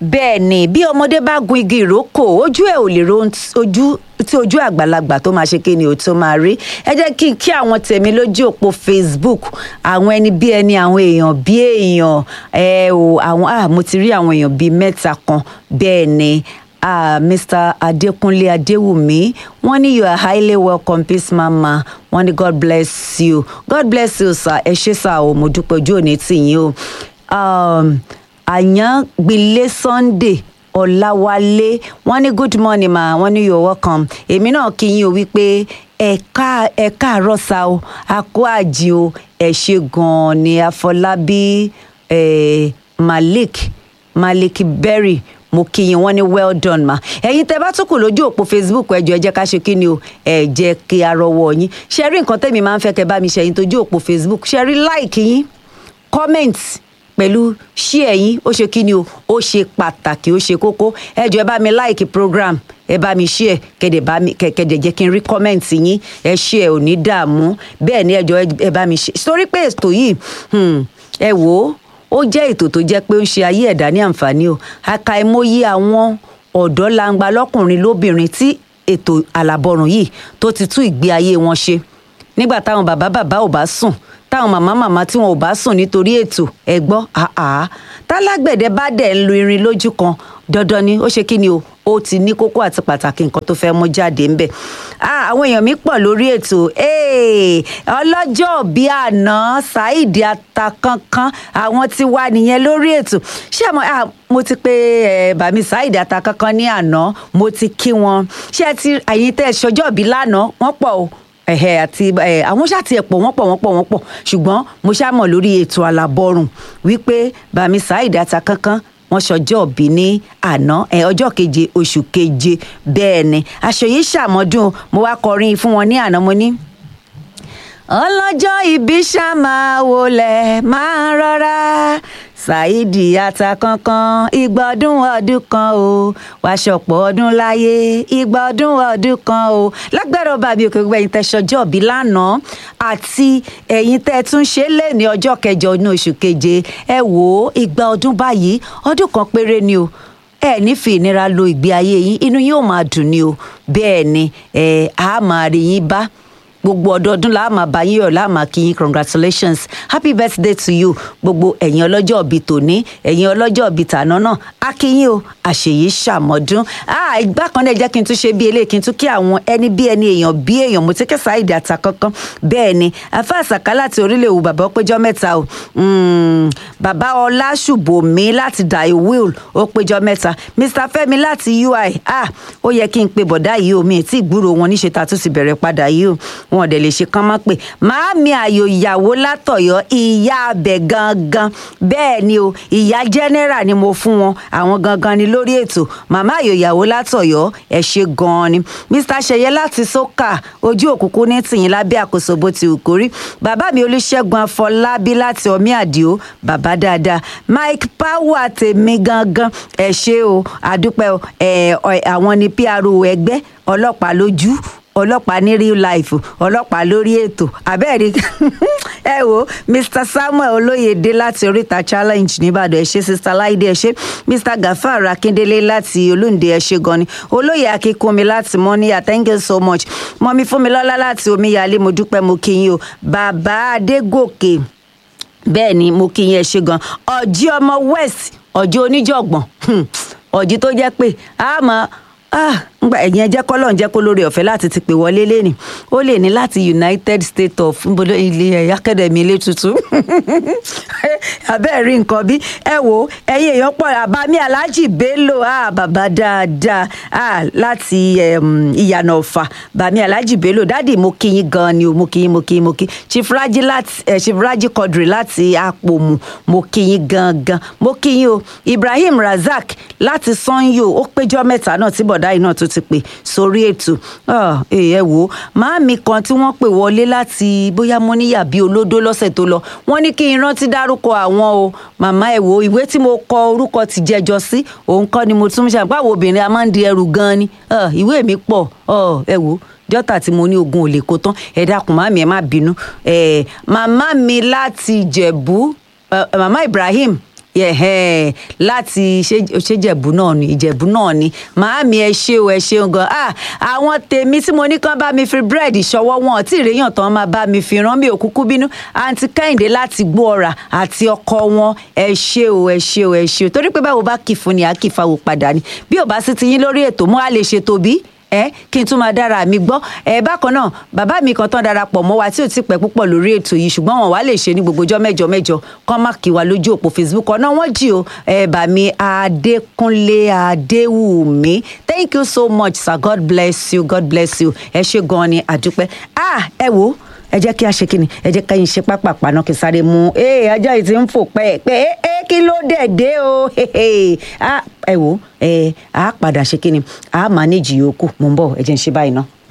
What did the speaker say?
bẹ́ẹ̀ ni bí ọmọdé bá gun igi ìrókò ojú ẹ̀ ò lè ro ohun tí- ojú tí ojú àgbàlagbà tó máa ṣe kí ni ò tó máa rí ẹ jẹ́ kí n kí àwọn tèmi lójú òpó facebook àwọn ẹni bí ẹni àwọn èèyàn bí èèyàn ẹ o àwọn ah mo ti rí àwọn èèyàn bíi mẹ́ta kan bẹ́ẹ̀ ni ah mr adekunle adewumi wọ́n ní you are highly welcome peace mama wọ́n ní god bless you god bless you sir ẹ ṣé sir o mo dúpẹ́ ojú òní tì yín o. Um, àyàngbìlẹ̀ sunday ọ̀làwálé wọ́n ní good morning ma wọ́n ní you're welcome èmi náà kí yín o wípé ẹ̀ka ẹ̀ka àrọ́sà o àkó àjì o ẹ̀ ṣe gan-an ni àfọlábí eh, malik malik berry mo kí yín wọ́n ní well done ma ẹ̀yin tẹ́ bá tún kù lójú òpó facebook ẹjọ ẹ jẹ́ ká ṣe kí ni o ẹ jẹ́ kí a rọ́wọ́ yín ṣe rí nǹkan tẹ́mi máa ń fẹ́ kẹ́ bá mi ṣe ẹ̀yin tójú òpó facebook ṣe rí like yín comment pẹ̀lú share yín ó ṣe kí ni o ó ṣe pàtàkì ó ṣe kókó ẹ jọ ẹ bá mi like program ẹ bá mi share kẹdẹ bá mi kẹkẹdẹ jẹ́ kí n rí comment yín ẹ share ò ní dààmú bẹ́ẹ̀ ni ẹ jọ ẹ bá mi share sórí pé ètò yìí hmm, ẹ wò ó ó jẹ́ ètò tó jẹ́ pé ó ń ṣe ayé ẹ̀dá ní àǹfààní o àkàìmọye àwọn ọ̀dọ́ langba lọ́kùnrin lóbìnrin tí ètò àlàbọ̀rùn yìí tó ti tún ìgbé ayé wọn ṣe nígbà táwọn bàbá bàbá ò bá sùn táwọn màmá màmá tí wọn ò bá sùn nítorí ètò ẹ gbọ́ àá tálágbẹ̀dẹ bá dẹ̀ ń lu irin lójú kan dandan ni ó ṣe kí ni o ó ti ní kókó àti pàtàkì nǹkan tó fẹ́ mú jáde ńbẹ̀ Ah, àwọn èèyàn mi pọ̀ lórí ètò Hey, ọlọ́jọ́ bíi àná Saheed Atakankan àwọn tí wà nìyẹn lórí ètò ṣé àmọ́ ah, mo ti pe eh, bàmí Saheed Atakankan ní àná mo ti kí wọn ṣé ẹ ti àyín tẹ́ ẹ ṣọjọ́ bí lánàá wọ́n pọ̀ o ẹ̀hẹ̀ àti ẹ̀ àwọn ṣáàtì ẹ̀pọ̀ wọ́n pọ̀ wọ́n pọ̀ wọ́n pọ̀ ṣùgbọ́n mo ṣàmọ̀ lórí ètò alábọ́rùn wípé bàmí Saheed Atakankan wọ́n ṣọjọ́ òbí ní àná ẹ ọjọ́ keje oṣù keje bẹ́ẹ̀ ni aṣọ yìí ṣàmọ́dún mo wá kọrin fún wọn ní àná mo ní ọlọ́jọ́ ìbí ṣá máa wọlé máa rọra Saheed Atakankan igba ọdún ọdún kan o wàá ṣọ̀pọ̀ ọdún láyé igba ọdún ọdún kan o lágbára ọba mi òkè gbogbo ẹ̀yin tẹ́ ṣọjọ́ òbí lánàá àti ẹ̀yin tẹ́ tún ṣe lé ní ọjọ́ kẹjọ ní oṣù keje ẹ wò ó igba ọdún báyìí ọdún kan péré ni o ẹ ní fi ìnira lo ìgbé ayé yín inú yóò máa dùn ni o bẹ́ẹ̀ ni ẹ á máa rí yín bá gbogbo ọdọọdún la máa bá yín yọ̀ la máa kí yín congratulations happy birthday to you gbogbo ẹ̀yin ọlọ́jọ́ òbí tòní ẹ̀yin ọlọ́jọ́ òbí tàná náà á kí yín o àṣeyìí ṣàmọ́dún ah ìgbà kan náà jẹ́ kí n tún ṣe bí eléyìí kí n tún kí àwọn ẹni bí ẹni èèyàn bí èèyàn mo ti kẹ́ Saheed Atakankan bẹ́ẹ̀ ni afa àṣàká láti orílẹ̀ èwù bàbá ọpẹ́jọ́ mẹ́ta o Mm, bàbá ọlásùbòmí láti dai will ó péjọ mẹ́ta mr fẹ́mi láti ui ah ó yẹ kí n pe bọ̀dá yìí o mi ì tí ì gbúrò wọn níṣe ta tún ti bẹ̀rẹ̀ padà yìí o wọn ò dẹ̀ lè ṣe kán mọ́ pé màámi àyò ìyàwó látọ̀yọ́ ìyá abẹ gangan bẹ́ẹ̀ ni o ìyá general ni mo fún wọn àwọn gangan ni lórí ètò màmá àyò ìyàwó látọ̀yọ́ ẹ ṣe gan-an ni mr ṣẹyẹ láti sókà ojú òkùnkùn ní tìyín lábẹ́ àkóso bó ti wù kórí bàbá mi olùṣègùn afọlábí láti ọmí àdìo bàbá dáadáa mike power tèmi gangan ẹ ṣe o àdúpẹ́ o ẹ ọ- àwọn ni pro ẹgbẹ́ ọlọ́pàá lójú ọlọ́pàá ní real life ọlọ́pàá lórí ètò abẹ́ẹ̀rí ẹ wo mr samuel olóyèdè láti oríta challenge nìbàdàn ẹ ṣé sister láìdé ẹ ṣé mr gafar akíndélé láti olóńdè ẹ ṣé gan ni olóyè akínkúnmi láti mọ́níyà thank you so much mọ́mí fúnmilọ́lá láti omíyalé mo dúpẹ́ mo kí yín o bàbá adégòkè bẹ́ẹ̀ ni mo kí yín ẹ ṣé gan ọ̀jí ọmọ west ọ̀jí oníjọ̀gbọ̀n hmm, ọ̀jí tó jẹ́ pé a máa ah ngbà ẹ̀yin ẹjẹ́ kọ́lọ̀ ń jẹ́ kó lórí ọ̀fẹ́ láti ti pè wọlé lẹ́nì ó lè ní láti united states of nbọdọ ilé ẹ̀ academy ilé tuntun abẹ́ẹ̀ rí nǹkan bí ẹ wo ẹ̀yin èèyàn pọ̀ àbámi alhaji bello ah bàbá dáadáa ah láti em, ìyànà ọ̀fà bàmí alhaji bello dáàdì mo kí yín gan ni o mo kí yín mo kí yín mo kí chief raji láti eh, chief raji quadri láti àpòmù mo kí yín gangan mo kí yín o ibrahim razak láti sanyo ó péjọ mẹ́ta náà tí bọ̀dá yìí náà tó ti pè sórí ètò Ah, eh, ẹ wò ó màámi kan tí wọ́n pè wọlé láti bóyá mọ́níyà bí olódó lọ́sẹ̀ tó lọ wọ́n ní kí n rántí dárúkọ àwọn o màmá ẹ wò ó ìwé tí mo kọ orúkọ ti jẹjọ sí òun kọ́ ni mo tún ṣe àpá àwọn obìnrin a máa ń di ẹrù gan ni Ah, ìwé mi pọ̀ Ah, ẹ wò ó jọ́tà tí mo ní ogun ò lè kó tán ẹ dákun màmí ẹ má bínú Eh, màmá mi láti jẹ̀bú eh, màmá ibrahim yẹ̀hẹ́ láti ṣé- ṣèjẹ̀bù náà ni ìjẹ̀bù náà ni màámi ẹ ṣé o ẹ ṣeun gan ah àwọn tèmi tí mo ní kán bá mi fi búrẹ́dì ṣọwọ́ wọn tí ìrèyàn tán máa bá mi fi rán mi ò kúkú bínú àǹtí kẹ́hìndé láti gbó ọ̀rà àti ọkọ wọn ẹ ṣé o ẹ ṣé o ẹ ṣé o torí pé báwo bá kì fún ni àá kì fáwọn padà ni bí ò bá sí ti yín lórí ètò mo á lè ṣètò bí ẹ kí n tún máa dára mi gbọ́ ẹ bákan náà bàbá mi kan tán darapọ̀ mọ́ wa tí ò ti pẹ́ púpọ̀ lórí ètò yìí ṣùgbọ́n wọn wá lè ṣe ní gbogbo ọjọ́ mẹ́jọ mẹ́jọ kán má kí wa lójú òpó facebook ọ̀nà wọn jì o ẹ bà mí adékúnlé adéwùmí thank you so much sir god bless you god bless you ẹ ṣe gan ni àdúpẹ́ ah ẹ wo ẹ jẹ́ kí a ṣe kíni ẹ jẹ́ ká yín ṣe pápá paná kí n sáré mú ee ajá yìí ti ń fò pẹ́ pé ee kí ló dẹ̀ dé o Ah, ẹ wo ẹ á padà ṣe kíni á mánéjì yòókù mò ń bọ̀ ẹ jẹ́ ń ṣe báyìí ná.